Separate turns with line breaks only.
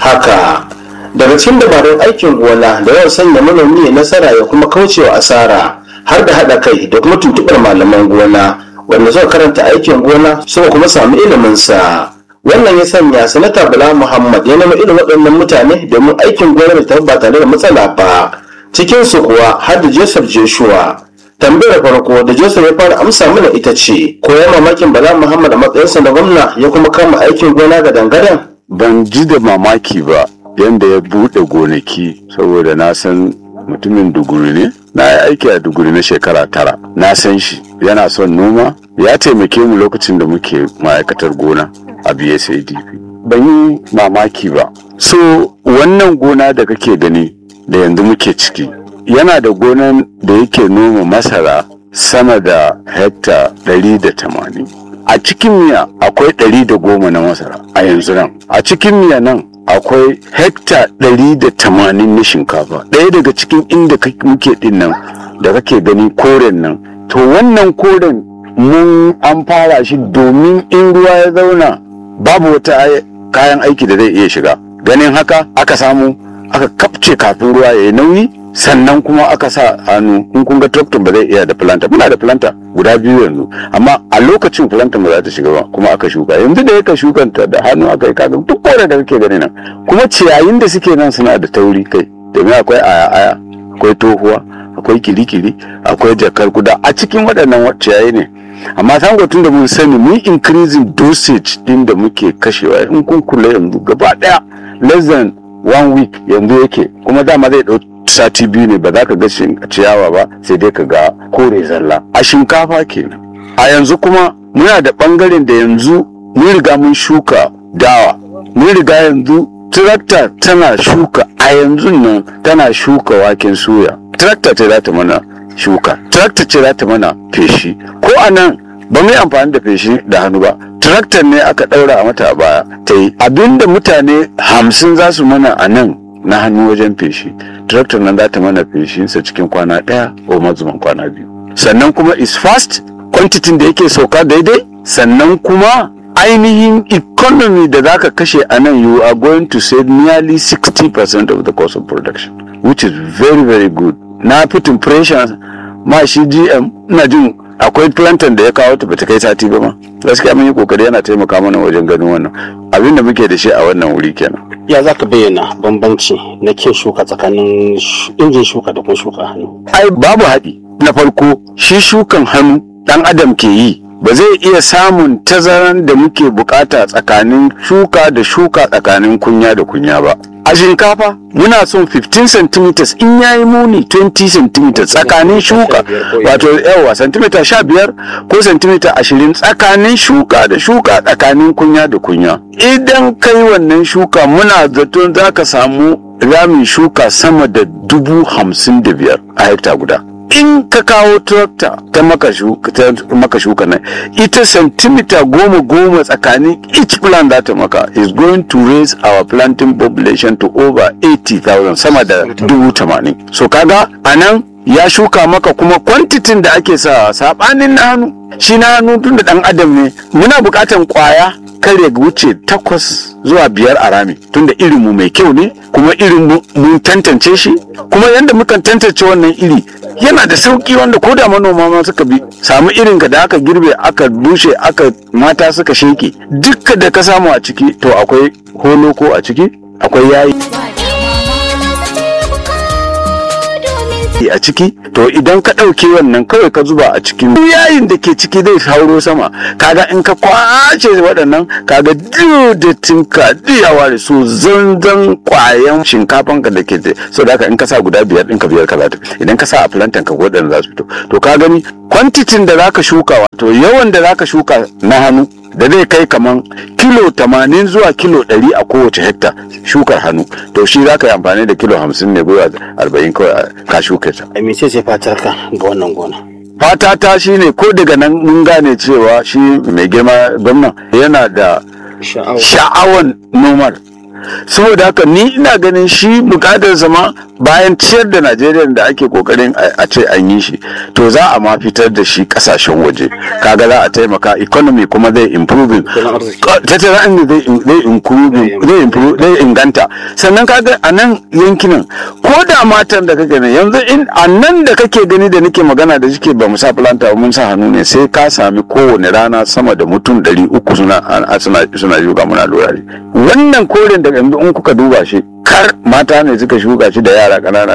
haka daga cikin dabarun aikin gona da yawan sanya manomi ya nasara ya kuma kaucewa asara har da haɗa kai da kuma tuntuɓar malaman gona wanda suka karanta aikin gona suka kuma samu ilimin sa wannan ya sanya sanata bala muhammad ya nema irin waɗannan mutane domin aikin gona da tafi ba tare da matsala ba cikin su kuwa har da joseph joshua tambayar farko da joseph ya fara amsa mana ita ce ko ya mamakin bala muhammad a matsayinsa na gwamna ya kuma kama aikin gona ga dangadan
ban ji da mamaki ba yadda ya buɗe gonaki saboda na san mutumin duguri ne na yi aiki a duguri na shekara tara na san shi yana son noma ya taimake mu lokacin da muke ma'aikatar gona a bsadp ban yi mamaki ba so wannan gona da kake gani da yanzu muke ciki yana da gonan da yake noma masara sama da hekta 180 a cikin miya akwai 110 na masara a yanzu nan a cikin miya nan akwai hekta 180 na shinkafa ɗaya daga cikin inda muke din nan da kake gani koren nan to wannan koren mun an fara shi domin in ruwa ya zauna babu wata kayan aiki da zai iya shiga ganin haka aka samu aka kafce kafin ruwa ya yi nauyi sannan kuma aka sa hannu in kun ga tractor ba zai iya da planter muna da planter guda biyu yanzu amma a lokacin planter ba za ta shiga ba kuma aka shuka yanzu da yaka shukanta da hannu aka yi kaga duk kore da kake gani nan kuma ciyayin da suke nan suna da tauri kai domin akwai aya aya akwai tohuwa akwai kirikiri akwai jakar kuda a cikin waɗannan ciyayi ne amma sango tun da mun sani mun increasing dosage din da muke kashewa in kun kula yanzu gaba daya less than one week yanzu yake kuma dama zai ɗau sati biyu ne ba za ka ga ciyawa ba sai dai ka ga kore zalla a shinkafa kenan a yanzu kuma muna da ɓangaren da yanzu mun riga mun shuka dawa mun riga yanzu tractor tana shuka a yanzu nan tana shuka waken soya tractor ce za ta mana shuka tractor ce za ta mana feshi ko a nan ba mu yi amfani da feshi da hannu ba tractor ne aka ɗaura a mata a baya ta yi abinda mutane hamsin za su mana a nan na hannu wajen feshi tractor nan za ta mana feshinsa cikin kwana ɗaya ko mazuman kwana biyu sannan kuma is fast quantity da yake sauka daidai sannan kuma ainihin economy da zaka kashe a nan you are going to save nearly 60% of the cost of production which is very very good na fitin pressure ma shi gm ina jin akwai plantain da ya kawo ta bata kai sati ba ma gaskiya mun yi kokari yana taimaka mana wajen ganin wannan abin da muke da shi a wannan wuri kenan
ya za ka bayyana bambanci na kin shuka tsakanin injin shuka da kuma shuka hannu
ai babu haɗi na farko shi shukan hannu ɗan adam ke yi ba zai iya samun tazaran da muke bukata tsakanin shuka da shuka tsakanin kunya da kunya ba a shinkafa muna son 15 cm in yayi muni 20 cm tsakanin shuka wato yawa centimeter 15 ko centimeter 20 tsakanin shuka da shuka tsakanin kunya da kunya idan kai wannan shuka muna zaton za ka samu ramin shuka sama da dubu hamsin da biyar a hekta guda in ka kawo tractor ta maka shuka ta maka shuka nan ita centimeter goma goma tsakanin each plant za ta maka is going to raise our planting population to over 80,000 sama da dubu tamanin so kaga anan ya shuka maka kuma kwantitin da ake sa sabanin na hannu shi na hannu tun da dan adam ne muna bukatan kwaya kar ya wuce takwas zuwa biyar a rami tunda irin mu mai kyau ne kuma irin mun tantance shi kuma yadda mukan tantance wannan iri yana da sauki wanda ko da manoma ma suka bi samu irin ka da aka girbe aka bushe aka mata suka sheke dukka da ka samu a ciki to akwai holoko a ciki akwai yayi a ciki to idan ka ɗauke wannan kawai ka zuba a cikin yayin da ke ciki zai hauro sama kaga in ka kwace waɗannan kaga dattin ka diyawa da su zanzan kwayan shinkafan ka da ke da so da haka in ka sa guda biyar ɗin ka biyar ka za ta idan ka sa a plantain ka waɗanda za su fito to ka gani kwantitin da zaka shuka wato yawan da zaka shuka na hannu da zai kai kaman kilo 80 zuwa kilo 100 a kowace hekta shukar hannu to shi za ka yi amfani da kilo 50 ne zuwa 40 kawai ka shuka ta.
a mece ce fatar ka ga wannan gona
fata ta shi ne ko daga nan mun gane cewa shi mai girma gwamnan yana da sha'awan nomar saboda haka ni ina ganin shi bukatar ma bayan ciyar da najeriya da ake kokarin a ce an yi shi to za a ma fitar da shi kasashen waje kaga za a taimaka economy kuma zai improving tattalin arziki zai improving zai improve zai inganta sannan kaga a nan yankinan ko da matan da kake ne yanzu in a nan da kake gani da nake magana da shike ba mu sa planta mun sa hannu ne sai ka sami kowane rana sama da mutum ɗari uku suna suna suna shuka muna lura wannan koren da yanzu in kuka duba shi kar mata ne suka shuka shi da yara ƙanana